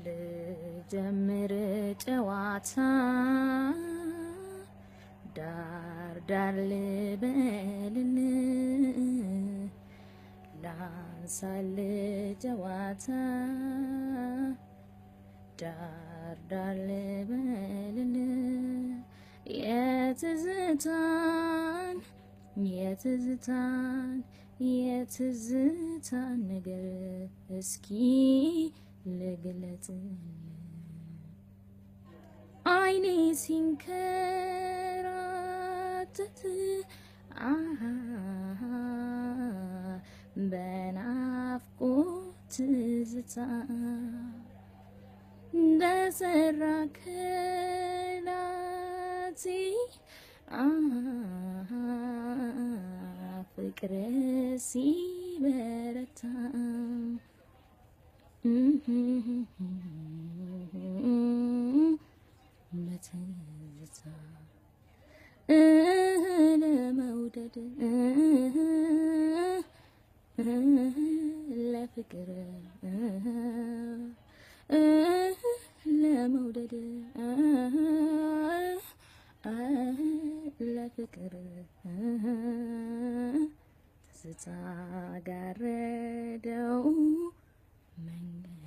ልጀምር ጨዋታ ዳር ዳር ልበልል ላንሳል ጨዋታ ዳር ዳር ልበልል የትዝታን የትዝታን የትዝታን ነገር እስኪ ልግለጽ አይኔ ሲንከራተት አሃ በናፍቆት ትዝታ እንደሰራ ከላቴ አሃ ፍቅር ሲበረታ በትዝታ ለመውደድ ለፍቅር ለመውደድ ለፍቅር ትዝታ ጋረደው መንገድ